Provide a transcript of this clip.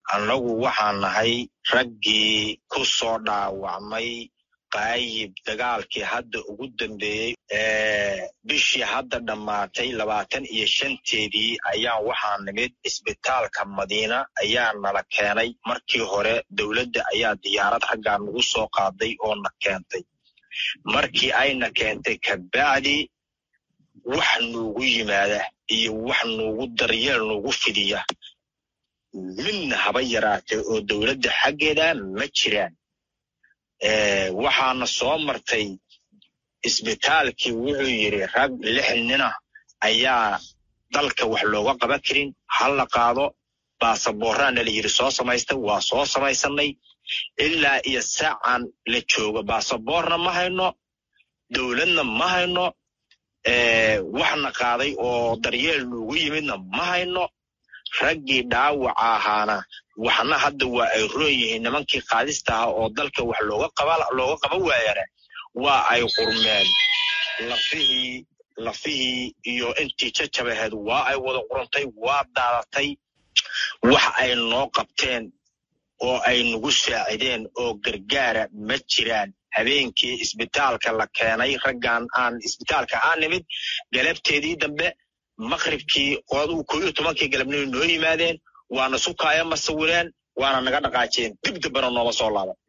annagu waxaan nahay raggii ku soo dhaawacmay qaayib dagaalkii hadda ugu dambeeyey bishii hadda dhammaatay labaatan iyo shanteedii ayaan waxaa nimid isbitaalka madiina ayaa nala keenay markii hore dowladda ayaa diyaarad raggaa nagu soo qaaday oo na keentay markii ayna keentay kabacdi wax nuugu yimaada iyo wax nuugu daryeel nuugu fidiya midna haba yaraatee oo dowladda xaggeeda ma jiraan waxaana soo martay isbitaalkii wuxuu yidhi rag lix nina ayaa dalka wax looga qaban karin ha la qaado baasaboorraana la yidhi soo samaysta waa soo samaysanay ilaa iyo saacan la joogo baasaboorna ma hayno dowladna ma hayno waxna qaaday oo daryeel nuugu yimidna ma hayno raggii dhaawaca ahaana waxna hadda waa ay roon yihiin nimankii qaadista aha oo dalka wax looga qaba waayana waa ay qurmeen lafihii lafihii iyo intii jajabaheed waa ay wada qurantay waa daadatay wax ay noo qabteen oo ay nagu saacideen oo gargaara ma jiraan habeenkii isbitaalka la keenay raggan aan isbitaalka aan nimid galabteedii dambe maqribkii qooduu koo iyo tobankii galabnimo noo yimaadeen waana sukaaya masawireen waana naga dhaqaajeen dib dambena nooma soo laaban